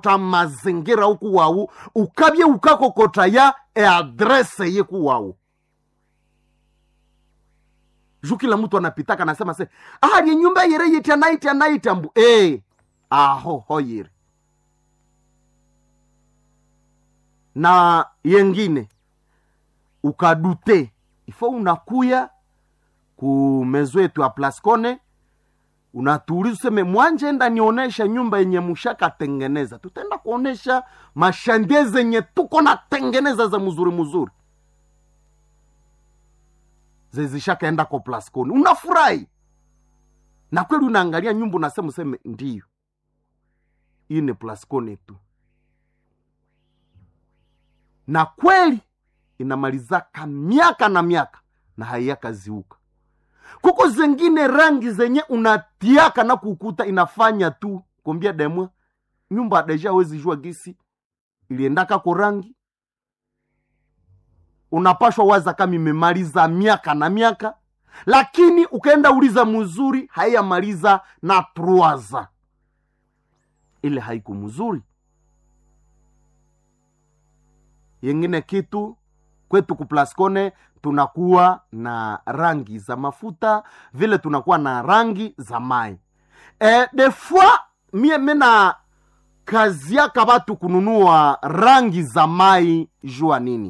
ukakokota mazingira huku wawu ukabye ukakokota ya eadrese yeku wawu juu kila mtu anapitaka anasema se ahali nyumba yere yitya naitya naitya mbu e aho hoyire na yengine ukadute ifo unakuya ku mezo yetu ya plascone unatuuliza useme mwanje enda nionesha nyumba yenye mushakatengeneza tutaenda kuonesha mashandie zenye tuko natengeneza za mzuri mzuri zezishakaenda ko plascone unafurahi na kweli unaangalia nyumba unasema useme ndiyo hii ni plascone tu na kweli inamalizaka miaka na miaka na haiyakaziuka kuko zengine rangi zenye unatiaka na kukuta inafanya tu kombia demwe nyumba deja wezi jua gisi iliendaka ko rangi unapashwa waza kama imemaliza miaka na miaka lakini ukaenda uliza mzuri haiyamaliza na truaza ile haiku mzuri yengine kitu kwetu kuplascone tunakuwa na rangi za mafuta vile tunakuwa na rangi za mai e, de fois mie mena kazi yaka batu kununua rangi za mai jua nini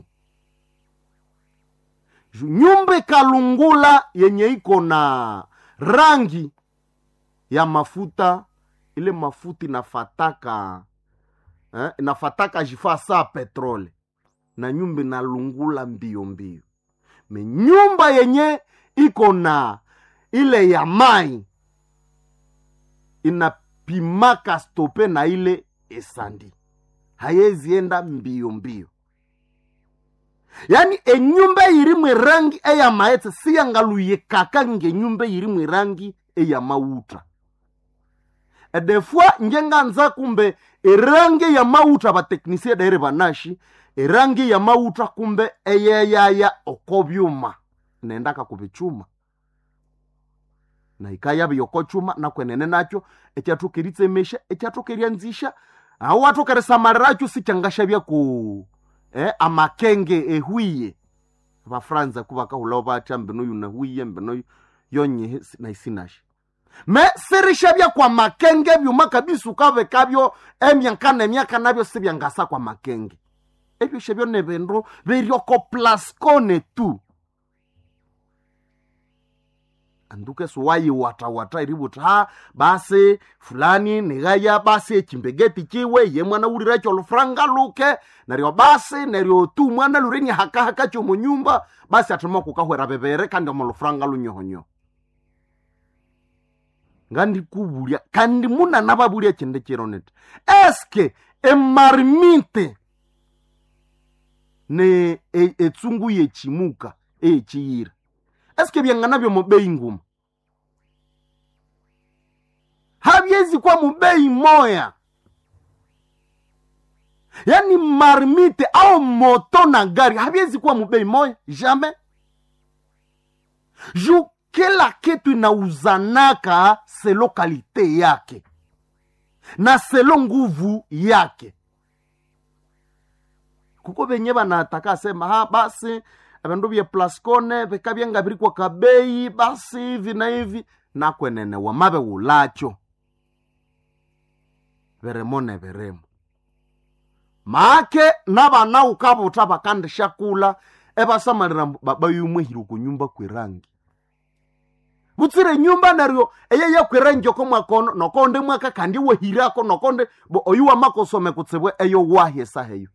Ju- nyumba kalungula yenye iko na rangi ya mafuta ile mafuta inafataka eh, inafataka jifaa saa petrole na nyumba inalungula mbio mbio me nyumba yenye iko na ile ya mai inapimaka stope na ile esandi hayezienda mbio mbio yaani enyumba irimwe rangi eya maetse siyangaluyekaka ngenyumba irimwe rangi eya mauta edefua njenganza kumbe erangi ya mauta bateknisie daire banashi erangi ya mauta kumbe eyeyaya oko byuma nendaka kubichuma na ikaya byoko chuma nakwenene nacho ekyatukiritsemesha ekyatukiryanzisha aho watukeresamaliracho sichangasha byaku eh, amakenge ehwiye bafranza kubakahulawo batya mbinoyu nahwiye mbinoyu yonyehe si- naisinashe me sirisha bya kwa makenge byuma kabisa ukabekabyo emyaka nemyaka nabyo sibyangasa kwa makenge ebyo shebyo ne bindu biryoko plascone tu anduke suwayi watawata iributi ha basi fulani nigaya basi echimbegeti chiwe ye mwana uliracho olufuranga luke neryo basi neryo tu mwana lureni hakahaka chomunyumba basi atima kukahwera bebere kandi omulufuranga lunyohonyoho ngandikubulya kandi muna nababulya chinde chironete eske emarimite ne e- etsungu yechimuka eyechiyira eske byangana byo mubeyi nguma habyezi kwa mubeyi moya yani marmite au moto na gari habyezi kuwa mubeyi moya jamais ju kila kitu inauzanaka selo kalite yake na selo nguvu yake kuko benye banataka sema ha basi abandu bye plascone bikabyenga biri kwa kabeyi basi hivi na hivi nakwenene wamabe wulacho beremo ne beremo make nabana ukabuta bakandisha kula ebasamalira mbu babayumwehire kunyumba kwerangi butsire nyumba neryo eyeye kwirengi oko mwakono nokonde mwaka kandi wehirako nokonde bo oyu wamakosome kutsibwe eyo wahye saheyo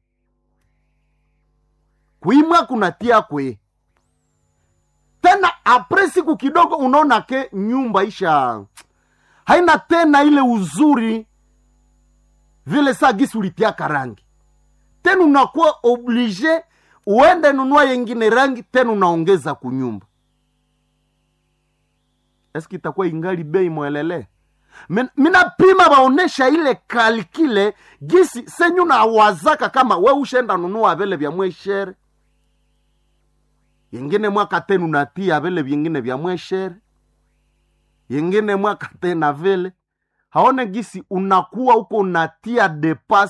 kuimwa kunatia kwe tena apre siku kidogo unaona ke nyumba isha haina tena ile uzuri vile saa gisi ulitiaka rangi tena unakuwa oblige uende nunua yengine rangi tena unaongeza kunyumba eski itakuwa ingali bei mwelele Min- minapima baonesha ile kalkile gisi senyu na wazaka kama we ushenda nunua vile vya mweshere yengine mwaka tenu natia vile vyengine vya mweshere yengine mwaka tena vile haone gisi unakuwa huko unatia depas